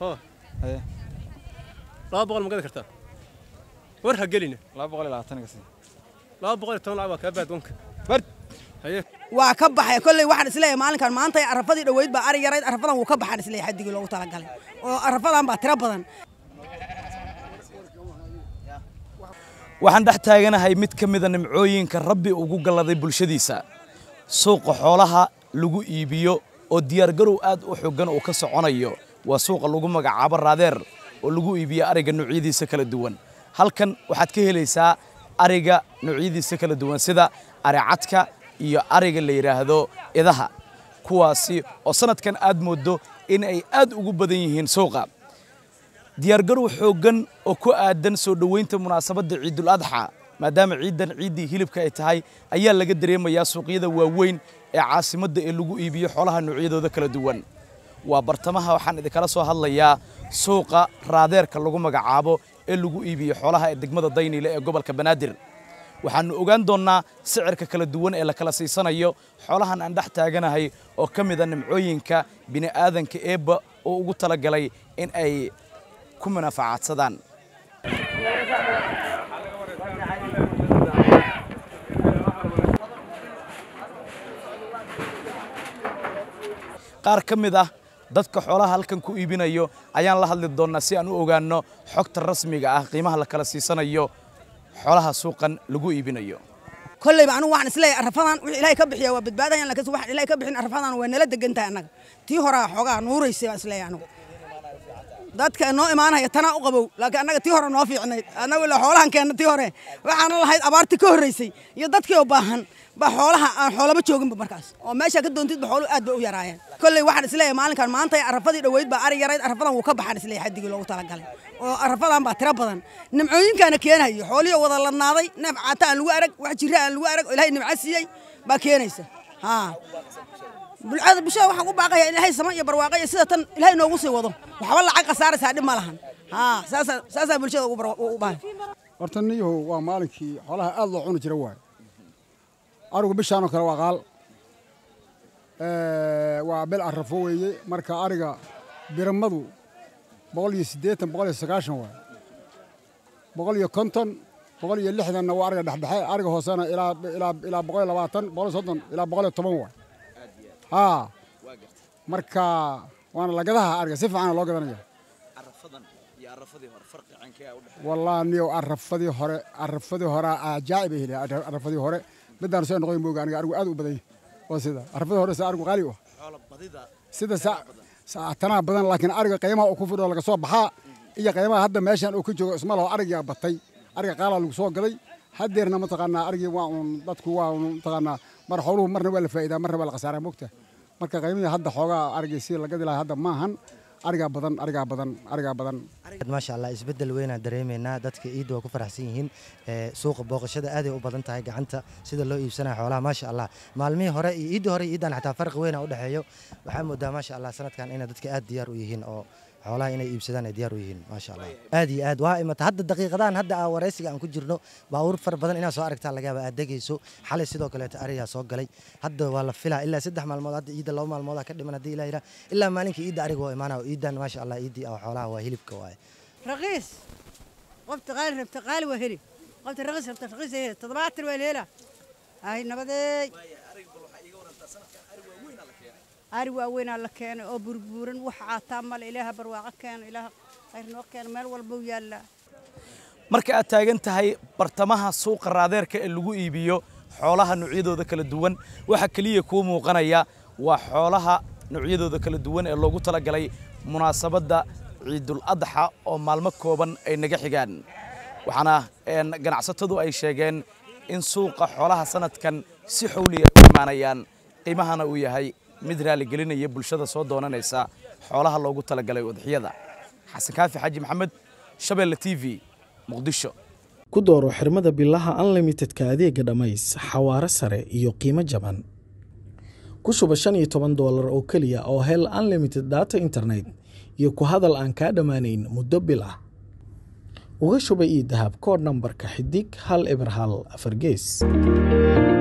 hoo haye laba boqol ma gadi kartaa war ha gelina laba boqol iyo labaatan ka sii laba boqol iyo toban lacag waa kaa baad wanka bard haye waa ka baxay kolley waxaan isleeyahay maalinkan maanta arafadii dhoweyd baa ari yarayd arafadan wuu ka baxaan isleeyahay xaddigii loogu talagalay oo arafadan baa tiro badan waxaan dhex taaganahay mid ka mida nimcooyinka rabbi ugu galladay bulshadiisa suuqa xoolaha lagu iibiyo oo diyaargarow aad u xoogan uu ka soconayo waa suuqa lagu magacaabo raadeer oo lagu iibiyo ariga noocyadiisa kala duwan halkan waxaad ka helaysaa ariga noocyadiisa kala duwan sida aricadka iyo ariga la yidhaahdo idaha kuwaasi oo sanadkan aad mooddo in ay aad ugu badan yihiin suuqa diyaargarow xooggan oo ku aadan soo dhoweynta munaasabadda ciidul adxa maadaama ciidan ciiddii hilibka ay tahay ayaa laga dareemayaa suuqyada waaweyn ee caasimadda ee lagu iibiyo xoolaha noocyadooda kala duwan waa bartamaha waxaan idinkala soo hadlayaa suuqa raadeerka lagu magacaabo ee lagu iibiyo xoolaha ee degmada dayniile ee gobolka banaadir waxaannu ogaan doonnaa sicirka kala duwan ee la kala siisanayo xoolahan aan dhex taaganahay oo ka mida nimcooyinka bini'aadanka eebba oo ugu talagalay in ay ku munaafacaadsadaan qaar ka mid ah dadka xoolaha halkan ku iibinayo ayaan la hadli doonnaa si aan u ogaanno xogta rasmiga ah qiimaha la kala siisanayo xoolaha suuqan lagu iibinayo kolleyba anigu waxaan isleeyahay arafadan wixii ilaahay ka bixiya waa badbaadayan laakiin waxaan ilaahay ka bixin arafadan waa nala degan tahay annaga tii horaa xoogaa nuuraysay baan isleeyahay anigu dadka noo imaanaya tanaa u qabow laakiin annaga tii hore noo fiicnayd annagu ilaa xoolahan keenna tii hore waxaana lahayd abaartii ka horraysay iyo dadkii oo baahan ba xoolaha aan xoolaba jooginba markaas oo meesha ka doontidba xooluhu aad bay u yaraayeen kolley waxaan isleeyahay maalinkan maanta arafadii dhoweyd baa ari yarayd arafadan wuu ka baxaan isleeyahay xaddigii loogu talagalay oo arafadan baa tiro badan nimcooyinkaana keenayo xoolihii wada ladnaaday neef caata aan lagu arag wax jira aan lagu arag oo ilaahay nimco siiyey baa keenaysa haa bulshada bulshada waxaan u baaqaya in ilaahay sama iyo barwaaqo iyo sida tan ilaahay noogu sii wado waxba lacag khasaaraysaa dhib ma lahan haa saasaa saasaa bulshada ugu barwa- u baahan horta niyahow waa maalinkii xoolaha aad loo cuni jira waaye arigu bishaanoo kale waa qaal waa bil arrafo weeye marka ariga biramadu boqol iyo siddeetan boqol iyo sagaashan waaye boqol iyo konton boqol iyo lixdanna waa ariga dhexdhexe ariga hoosena ilaa ilaa ilaa boqol iyo labaatan boqol iyo soddon ilaa boqol iyo toban waaye haa marka waana lagadaha ariga si fiicana loo gadanaya والله نيو عرفدي هره عرفدي هره عجائب هي عرفدي هره بدان سoo noqon mooga aniga arigu aad u badan oo sida عرفدي hore sa arigu qaali ah sida sa saatana badan laakiin ariga qiimaha uu ku fidho laga soo baxaa iyo qiimaha hadda meeshan uu ku joogo isma laho ariga batay ariga qaala lagu soo gaday hadeerna ma taqaanaa arigii waa uun dadku waa uun taqaanaa mar xooluhu marna waa la faa'iidaa marna waa la khasaaraa mogta marka qiimihii hadda xoogaa arigii si laga dilaa hadda maahan arigaa badan arigaa badan arigaa badan maasha allah isbedel weynaan dareemaynaa dadka ciidda waa ku faraxsan yihiin suuqa booqashada aaday u badan tahay gacanta sida loo iibsanaya xoolaha maasha allah maalmihii hore iyo ciiddii hore iyo ciiddan xataa farqi weyna u dhexeeyo waxaa moodaa maasha allah sanadkan inay dadka aad diyaar u yihiin oo xoolaha inay iibsadaan ay diyaar u yihiin maasha allah aad iyo aad waa imata hadda daqiiqadahan hadda aa waraysiga aan ku jirno baabuur fara badan inaad soo aragtaa laga yaaba aad degayso xalay sidoo kaleeto arigaa soo galay hadda waa la filaa ilaa saddex maalmood hadda ciidda laba maalmoodaa ka dhiman haddii ilaa ilaa ilaa maalinkii ciidda ariga waa imaanaya ciiddan maasha allah ciiddii oo xoolaha waa hilibka waaye رخيص قفت غالي ربت غالي وهري قفت رخيص ربت رخيص هري تضبعت الويلة هاي نبدي أري وين على كان أو بربورن وحعتا مال إلها برواقة كان إلها خير نوق كان مال والبو يلا marka aad taagan tahay bartamaha suuqa raadeerka ee lagu iibiyo xoolaha noocyadooda kala duwan waxa keliya kuu muuqanaya waa xoolaha noocyadooda kala duwan ee loogu talagalay munaasabadda ciidul adxa oo maalmo kooban ay naga xigaan waxaana ganacsatadu ay sheegeen in suuqa xoolaha sanadkan si xowli ay u imaanayaan qiimahana uu yahay mid raaligelinaya bulshada soo doonanaysa xoolaha loogu talagalay udxiyada xasan kaafi xaaji maxamed shabeelle t v muqdisho ku dooro xirmada bilaha unlimitedka adeega dhammays xawaare sare iyo qiimo jaban ku shuba shan iyo toban doolar oo keliya oo hel unlimited data internet iyo ku hadal aan kaa dhammaanayn muddo bil ah uga shuba ii dahab koodh nambarka xidig hal eber hal afar gees